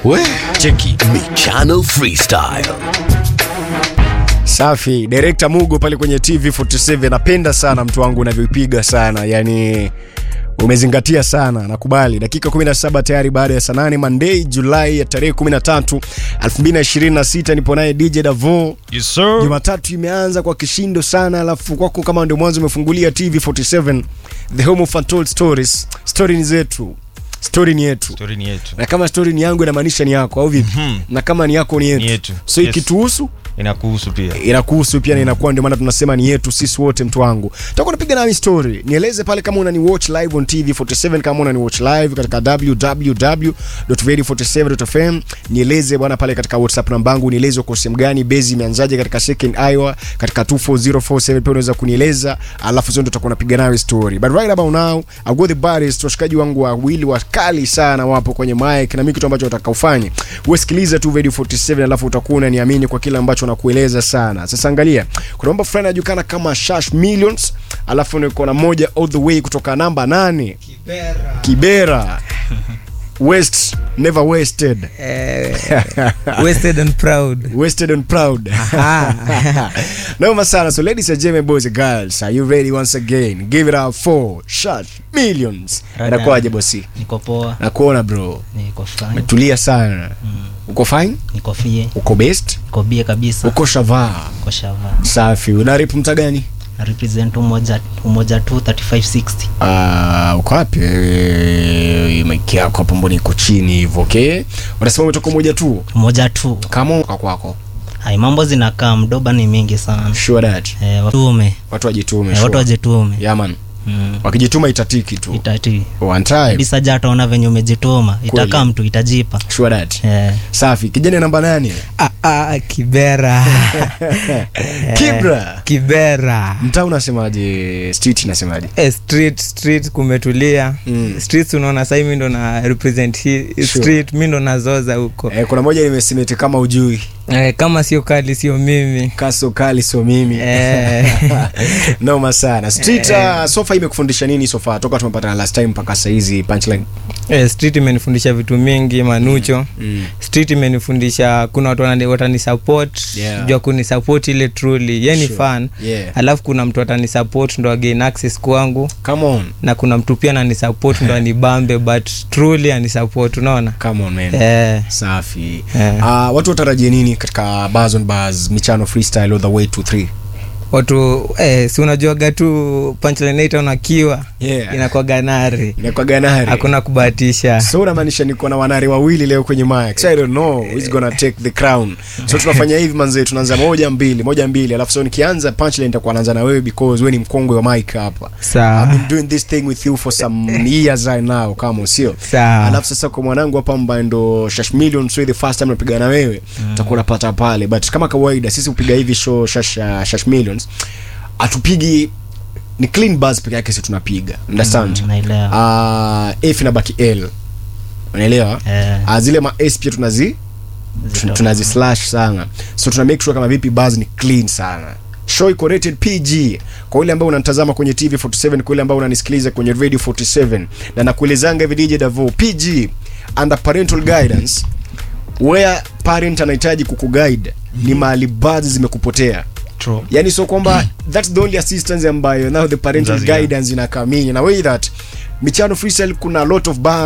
We, cheki Michano Freestyle. safi direkta mugo pale kwenye tv 47 napenda sana mtu wangu unavyoipiga sana yani umezingatia sana nakubali dakika 17 tayari baada ya saa 8 monday julai ya tarehe 13 2026 nipo naye dj davo Yes, sir. jumatatu imeanza kwa kishindo sana alafu kwako kama ndio mwanzo umefungulia tv 47 the home of untold stories story ni zetu story ni yetu Story ni yetu na kama story ni yangu inamaanisha ni yako au vipi Mhm. na kama ni yako ni yetu, Ni yetu. so Yes. ikituhusu inakuhusu pia inakuhusu pia na inakuwa ndio maana tunasema ni yetu sisi wote mtu wangu takuwa napiga nami story nieleze pale kama unani watch live on tv 47 kama unani watch live katika www.radio47.fm nieleze bwana pale katika whatsapp namba yangu nieleze uko sehemu gani base imeanzaje katika second iowa katika 24047 pia unaweza kunieleza alafu sio ndio tutakuwa napiga nawe story but right about now I got the baddest washikaji wangu wawili wakali sana wapo kwenye mic na mimi kitu ambacho nataka ufanye usikilize tu radio 47 alafu utakuwa unaniamini kwa kile ambacho nakueleza sana sasa angalia kuna mambo fulani anajulikana kama shash millions alafu niko na moja all the way kutoka namba nane kibera west never wasted Eh, wasted and proud wasted and proud noma sana so ladies and gentlemen boys and girls are you ready once again give it up for shash millions Rada. inakuwaje bosi niko poa nakuona bro niko fine umetulia sana uko fine niko fie uko best niko bie kabisa uko shavaa niko shava safi unarip mta gani na represent umoja umoja tu 3560 Ah, uko wapi Eh, maiki yako hapo mbona iko chini hivyo okay unasema umetoka moja tu umoja tu kama uka kwako hai mambo zinakaa mdoba ni mingi sana sure that eh, watume watu wajitume eh, sure. watu wajitume yeah man mm. wakijituma itatiki tu itati one time disaja ataona venye umejituma Kweli. itakaa mtu itajipa sure that eh, safi kijana namba nane ah, ah, kibera kibra kibera mtaa unasemaje street inasemaje eh, street street kumetulia Mm. streets unaona sahii mi ndo na represent hii street mi ndo nazoza huko eh, kuna moja imesimeti kama ujui eh, kama sio kali sio mimi kaso kali so mimi Eh. noma sana street uh, sofa imekufundisha nini sofa toka tumepatana last time mpaka sahizi punchline eh, street imenifundisha vitu mingi manucho mm. street imenifundisha kuna watu wanani- watani support Yeah. jua kuni support ile truly ye ni Sure. fan yeah alafu kuna mtu atani support ndo again access kwangu come on na kuna mtu pia anani support ndo anibambe but truly ani support unaona come on man eh, safi Eh. uh, watu watarajie nini katika bars on bars michano freestyle all the way to 3 watu eh, si unajuaga tu punchline unakiwa yeah inakuwa ganari inakuwa ganari hakuna kubahatisha so unamaanisha niko na wanari wawili leo kwenye mic so i don't know who's gonna take the crown so tunafanya hivi manze tunaanza moja mbili moja mbili alafu so nikianza punchline nitakuwa naanza na wewe because wewe ni mkongwe wa mic hapa I've sawa been doing this thing with you for some years right now kama sio sawa alafu sasa kwa mwanangu hapa ambaye ndo shash million so the first time napiga na wewe utakuwa unapata pale but kama kawaida sisi kupiga hivi show shash, uh, shash millions atupigi ni clean buzz peke yake si tunapiga understand Mm, naelewa uh, f inabaki l unaelewa eh, uh, zile ma s pia tunazi tun- tunazi slash sana so tuna make sure kama vipi buzz ni clean sana show iko rated pg kwa yule ambao unanitazama kwenye tv 47 kwa yule ambao unanisikiliza kwenye radio 47 na nakuelezanga hivi dj davo pg under parental guidance where parent anahitaji kukuguide ni mahali buzz zimekupotea True. yani so kwamba that's the only assistance ambayo now the parental Mzazi, yeah. guidance inakamini na way that michano freestyle kuna a lot of bars